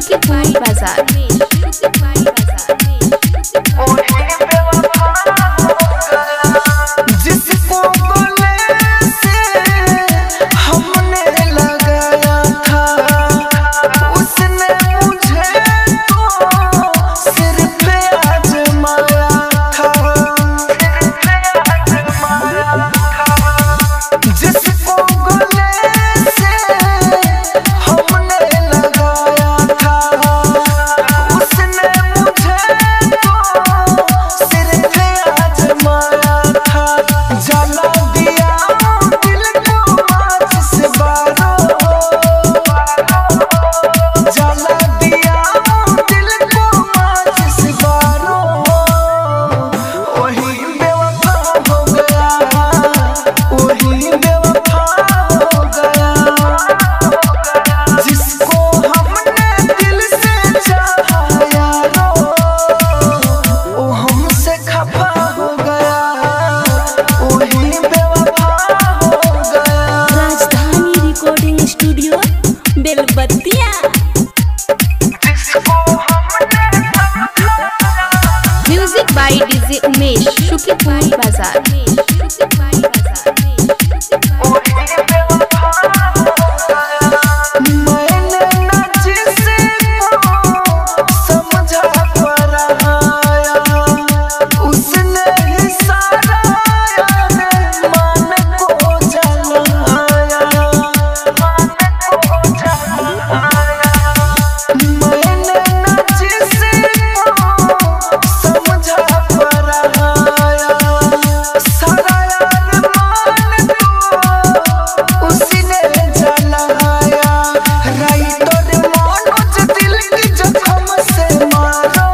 शुक्लपुर बाजार जिसको गले से हमने लगाया था उसने मुझे तो सिर पे आजमाया था जिसको गले से हमने लगाया था उसने मुझे तो सिर पे आजमाया था जला दिया दिल को माचिस बारों जला दिया दिल को माचिस बारों वही बेवफा हो गया वही बेवफा हो गया जिसको हमने दिल से चाहा यारो वो हमसे खफा हो गया वही बेवफा हो गया राजधानी रिकॉर्डिंग स्टूडियो बेलबत्तिया जिसको हमने music by DJ Umesh Shuklapur बाजार मैंने न जिसको समझा पराया उसने ही सारा मन को जलाया मैंने न जिसको समझा पराया सारा मन को उसने जलाया राइटर मनोज दिल की जख्म से मारो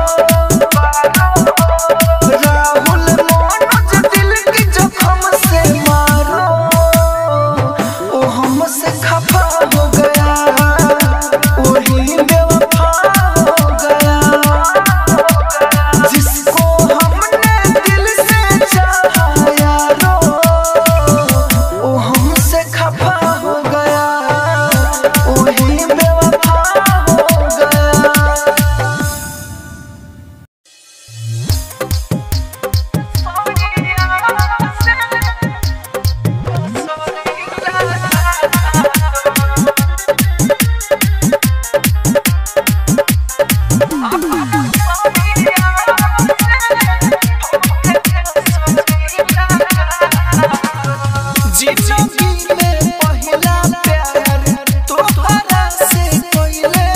राहुल मनोज दिल की जख्म से मारो वो हमसे खफा हो गया वही बेवफा हो गया जिसको हमने दिल से चाहा यारो वो हमसे खफा हो गया वही बेवफा हो गया जिंदगी में पहला प्यार तोहरा से कोइले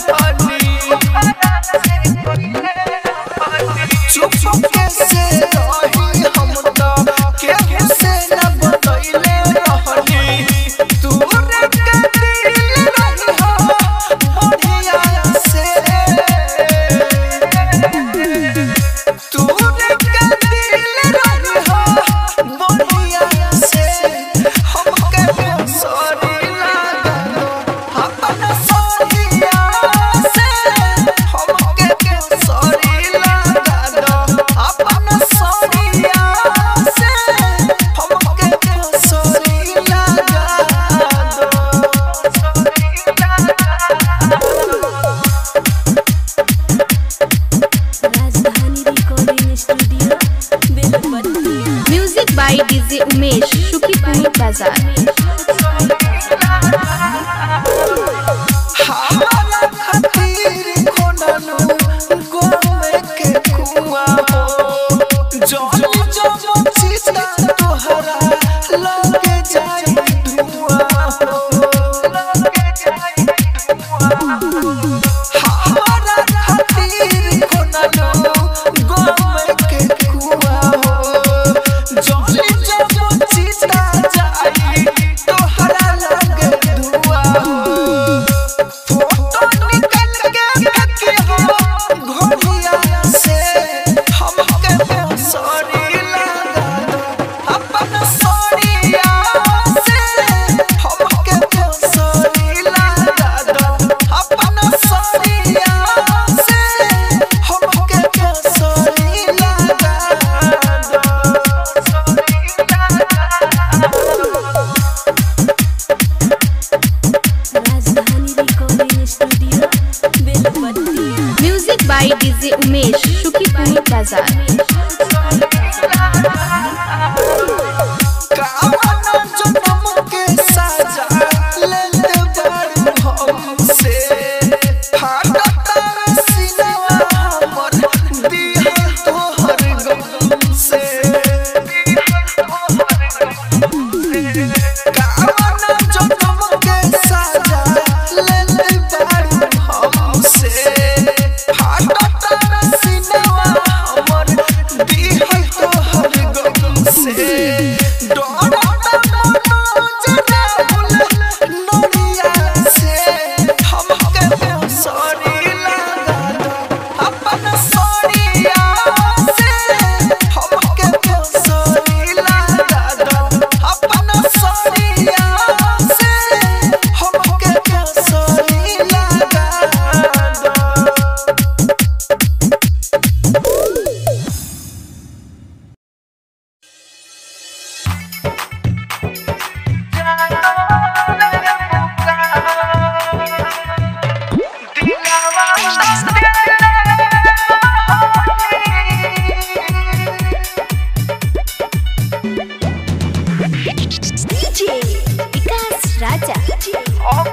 चुप कैसे रही हम तो केहू से न बतैले रहनी तू रे के दिल रही हो बढ़िया से तू रे के दिल रही हो बढ़िया से हमके सॉरी लागलो अपन सॉरीया से हमके सॉरी लागलो अपन सॉरीया से हमके sorry Rajdhani recording studio Belbattiya music by DJ Umesh Shuklapur बाजार हमारा खातिर कोननु गोमे के कुआ हो जल जब चिता तोहरा लगे जाई धुआं हो लगे जाई धुआं हमारा खातिर कोननु गोमे के कुआ हो जल जब चिता जाई तोहरा लगे धुआं हो फोटो निकल के फेंके हो घोड़िया से हमके सॉरी लगा दो अपन सॉरीया से हमके by DJ Umesh, Shukipur Bazaar. कावना जनम के साजा लेते बारू हमसे फाटता सीनवा हमर दिया तोहर गम से कावना जनम के साजा लेते बारू हमसे फाटता सीनवा हमर दिया तोहर गम से DJ Vikas Raja.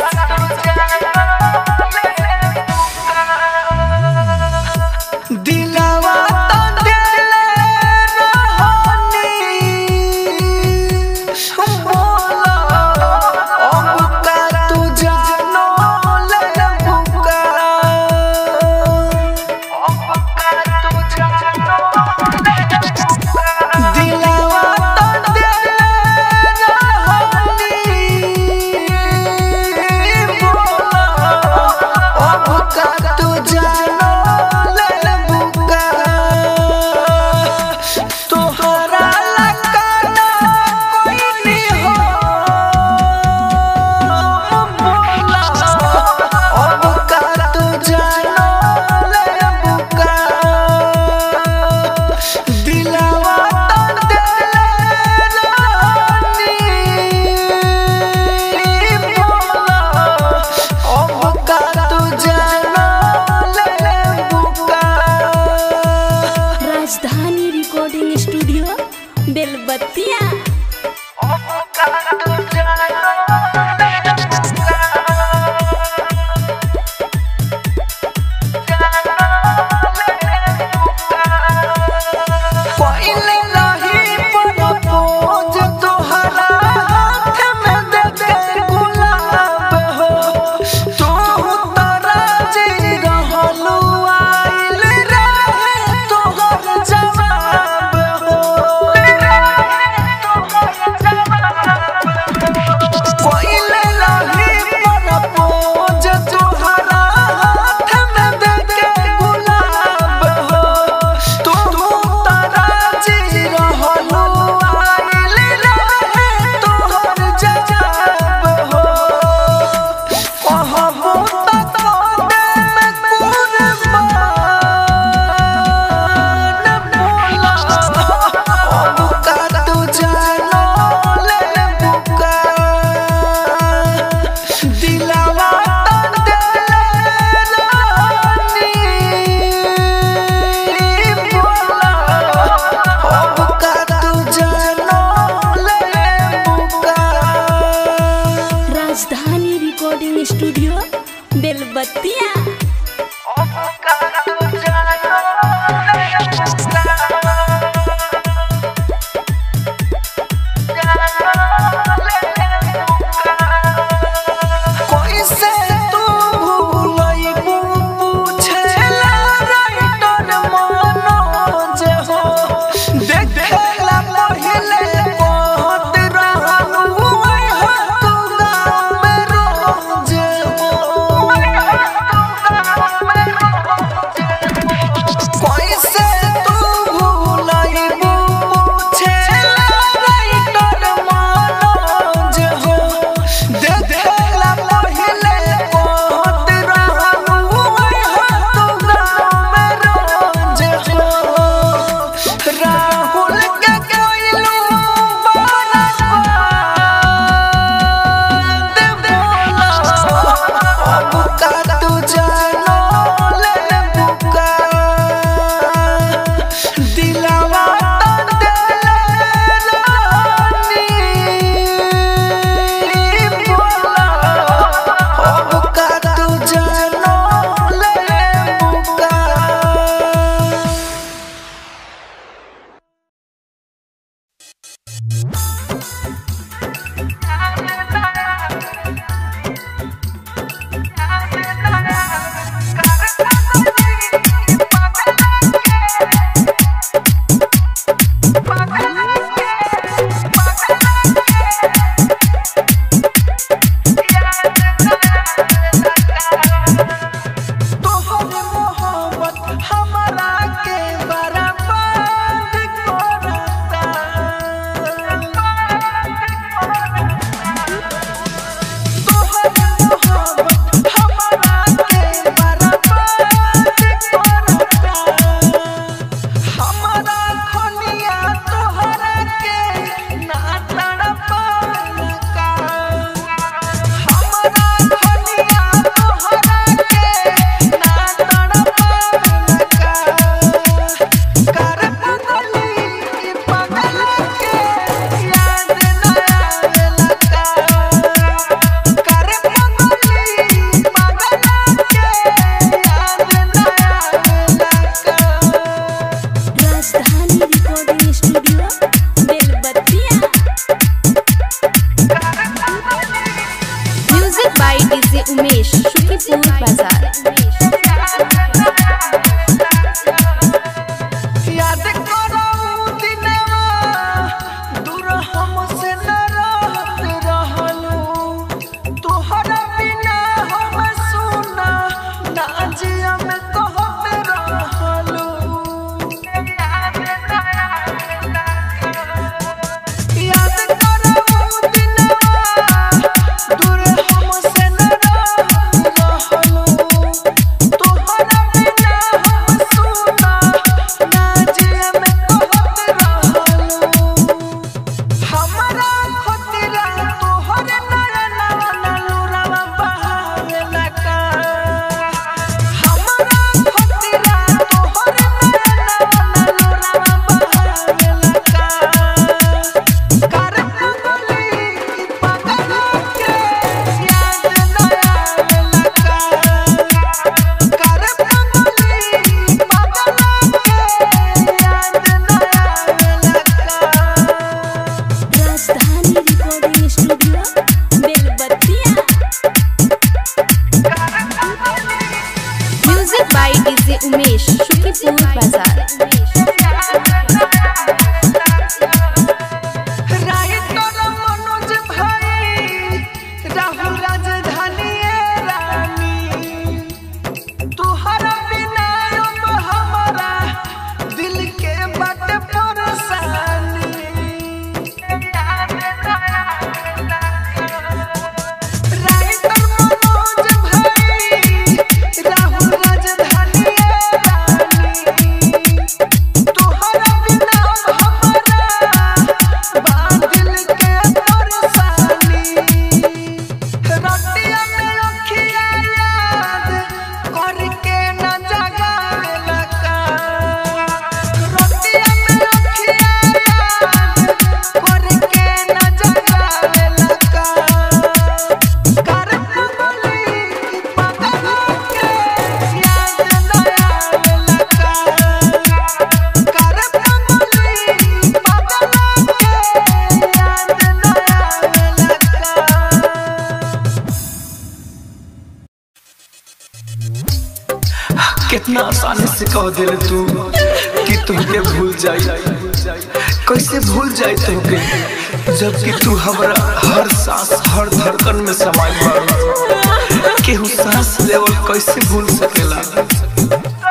दिलावा तो दिले रहनी बोला अब का तू जानो ले बुका अब का तू जानो दिलावा तो दिले रहनी बोला अब का तू जानो ले बुका तोहरा लगाना कोई नहीं हो बोला अब का तू जानो ले बुका दिलावा तो दिले रानी बोला अब का तू जानो ले बुका राजधानी रिकॉर्डिंग स्टूडियो बेलबत्तिया पहिले नहीं प्रपोज तोहरा हाथ में दे के गुलाब हो तू तारा जी रहलू आइल रहे तोहर जवाब हो पहिले नहीं प्रपोज तोहरा हाथ में दे के गुलाब हो तू तारा जी रहलू आइल रहे तोहर जवाब हो कहबो त कोने में कुर्बान बोला अब का तू जानो ले बुका दिलावा तो दिले रानी बोला अब का तू जानो ले बुका राजधानी रिकॉर्डिंग स्टूडियो बेलबत्तिया कैसे तू भूलइबू पूछेला राइटर मनोज हो देखेला पहिले कहत रहलू ओए हो तू गाँव में रोज हो डीजे उमेश शुकीपुर बाजार याद करो उ दिनवा दूर हमसे न रहत रहलू तोहरा बिना हम सुना ना जिया में कहत रहलू याद करो उ दिनवा दूर हमसे न रहत रहलू तोहरा बिना हम सुना ना जिया में कहत रहलू हमरा खतिरा तोहरे नयनवा नलुरवा बहावेला का हमरा खतिरा तोहरे नयनवा नलुरवा बहावेला का कर पगली की पगला के याद न आवेला का कर पगली पगला के याद न आवेला का Rajdhani recording studio Belbattiya music by DJ Umesh Shukipur बाजार राइटर मनोज भाई राहुल राजधानी रानी तुहरा बिना अब हमारा दिल के बट परेशानी राइटर मनोज भाई राहुल राजधानी रानी तोहरा बिना हमारा बादल के परेशानी रतिया में अखिया याद करके न जगावेला का रतिया में अखिया याद करके न जगावेला का कर पगली की पगला के याद न आवेला का कर पगली पगला के याद न आवेला का कितना आसानी से कह दिल तू कि तुमके भूल जाई कैसे भूल जाई तुमके जबकि तू हमारा हर सांस हर धड़कन में समाई बा केहू सांस लेवल कैसे भूल सकेला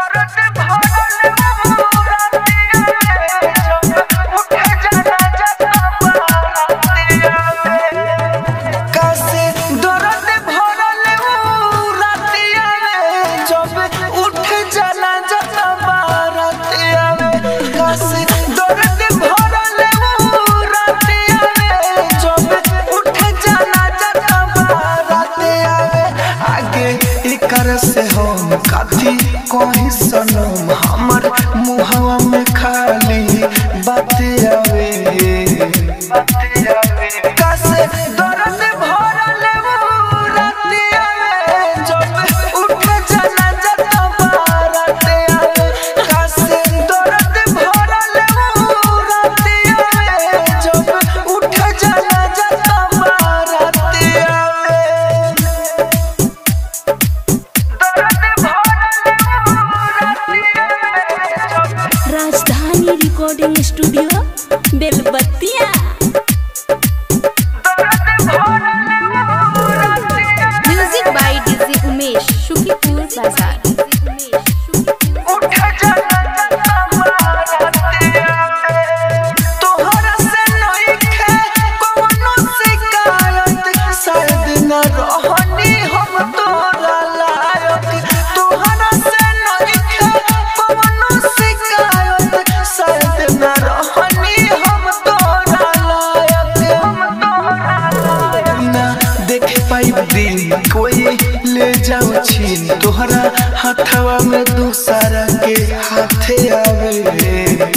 कैसे दर्द भरल ऊ रातिया में जब उठ जाला जब बारातिया में कैसे दर्द भरल ऊ रातिया में जब उठ जाला जब बारातिया में आगे एकर से हम काथी कहीं सनम हमर मुहवा में खाली बातें आवे कैसे दर्द भरल ऊ रातिया में जब उठ जाला जब बारातिया में कैसे दर्द भरल ऊ रातिया में जब उठ जाला जब बारातिया में दर्द भरल ऊ रातिया में जब Rajdhani recording studio Belbattiya music by DJ Umesh Shukipur बाजार तोहरा से नइखे कवनो शिकायत शायद न रहनी हम तोरा लायक तोहरा से नइखे कवनो शिकायत शायद न रहनी हम तोरा लायक हम तोरा लायक ना देख पाई दिन कोई ले जाओ छीन तोहरा हाथवा में दूसरा के हाथे आवे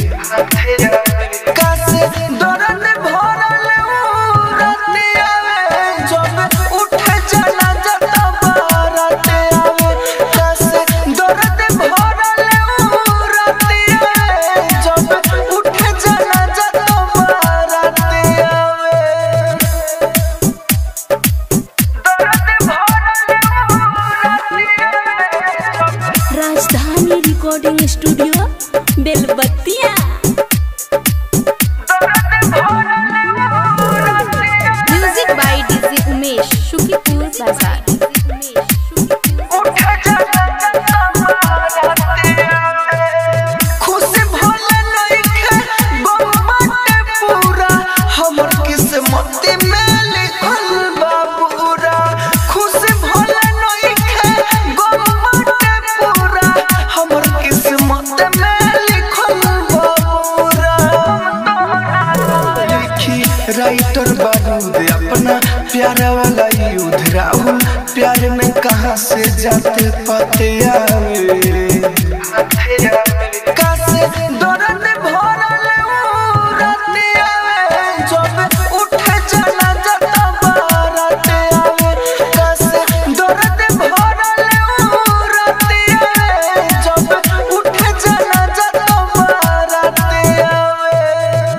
कैसे दर्द भरल ऊ रातिया में जब उठ जाला जब बारातिया में कैसे दर्द भरल ऊ रातिया में जब उठ जाला जब बारातिया में दर्द भरल recording studio Belbattiya music by DJ Umesh Shukipur बाजार खुशी भले नइखे गम बाटे पूरा हमर किस्मत में लिखल बा पूरा खुशी भले नइखे गम बाटे पूरा हमर किस्मत में लिखल बा पूरा लिखी राइटर बारूद अपना प्यारा वाला युद्ध राहुल प्यार में कहाँ से जाते पाते आवे कासे दर्द भरल रात आवे जब उठ जाना जता बारात आवे कासे दर्द भरल रात आवे जब उठ जाना जता बारात आवे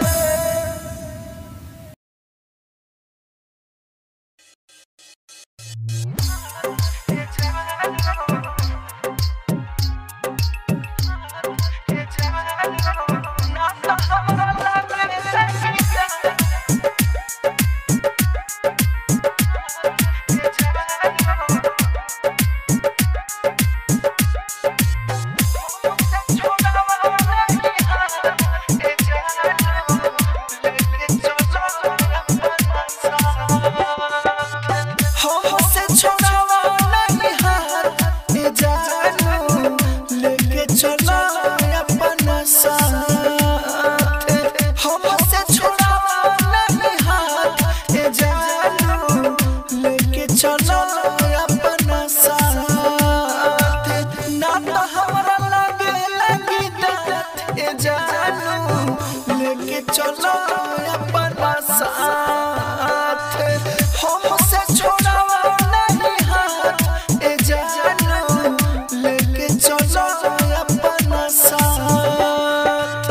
हमसे छोड़ावा नहीं हाथ ए जानू लेके चलो अपना साथ हमसे छोड़ावा नहीं हाथ ए जानू लेके चलो अपना साथ ना तो हमरा लगे लगी दात ए जानू लेके चलो अपना साथ हमसे छोड़ावा नहीं हाथ ए जानू लेके चलो अपना साथ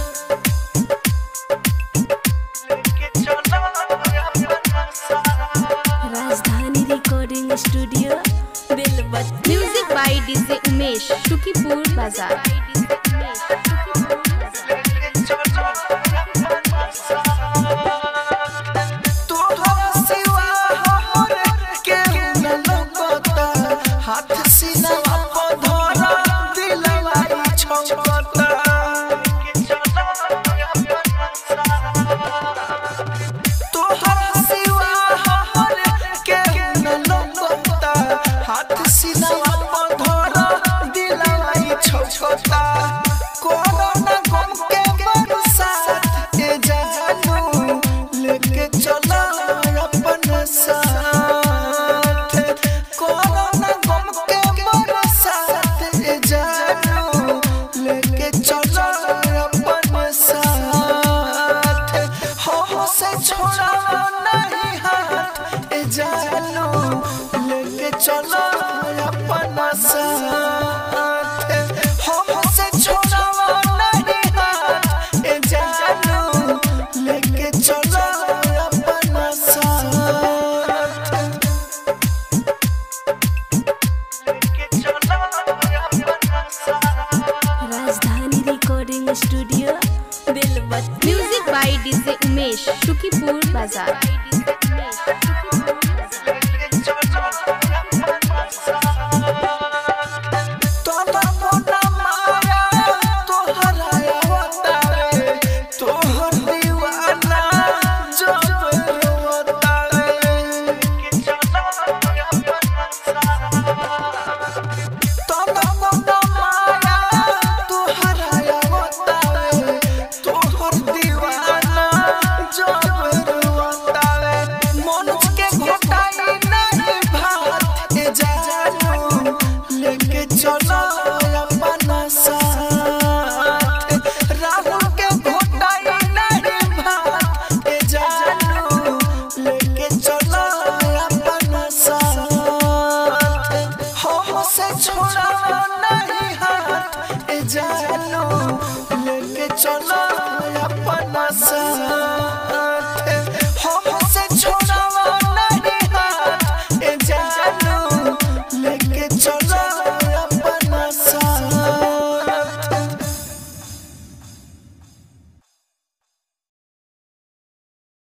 लेके चलो अपना साथ Rajdhani recording studio Belbattiya music by DJ Umesh Shukipur बाजार हाथ सीना धरा दिलवाई छौकता तोहरा सिवा हमर के न लौकता हाथ सीना धरा दिलवाई छौकता कोरोना गम के बरसात ए जानू लेके चला अपन साथ कोरोना गम के बरसात ए जानू लेके चला अपन साथ हो से छोड़ा नहीं हाथ ए जानू लेके चला अपना साथ हो से छोड़ा नहीं हाथ ए जानू लेके चला अपना साथ लेके चला अपना साथ Rajdhani recording studio Belbattiya music by DJ Umesh Shukipur बाजार